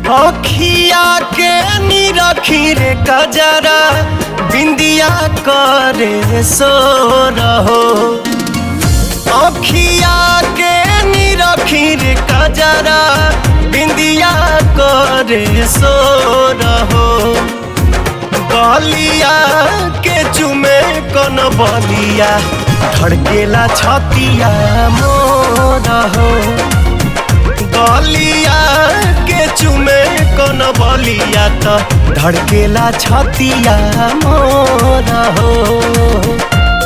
अखिया के निरखी रे कजरा बिंदिया करे सो रहो अखिया के निरखी रे कजरा बिंदिया करे सो रहो बलिया के चुमे कन बलिया धड़केला छतिया मोर हो गलिया के चुमे कन बलिया त धड़केला छतिया मोर हो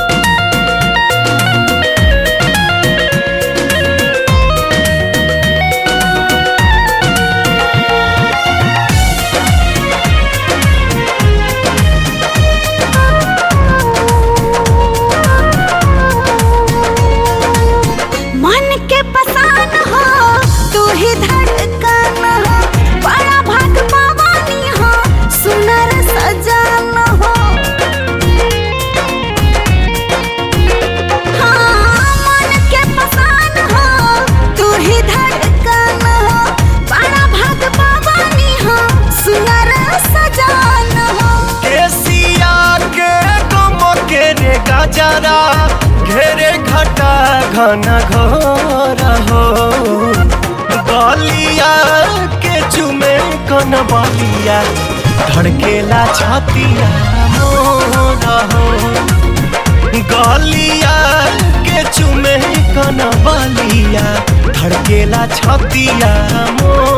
मन के पसान हो तू ही धड़कन हो बड़ा भाग पावानी हो सुनर सजान हो हाँ, मन के पसान हो तू ही धड़कन हो बड़ा भाग पावानी हो सुनर सजान हो केसिया के गम के रे गजरा घेरे घटा घन घोर हो गलिया के चुमे कन बलिया धड़केला छतिया मोर हो गलिया के चुमे कन बलिया धड़केला छतिया मोर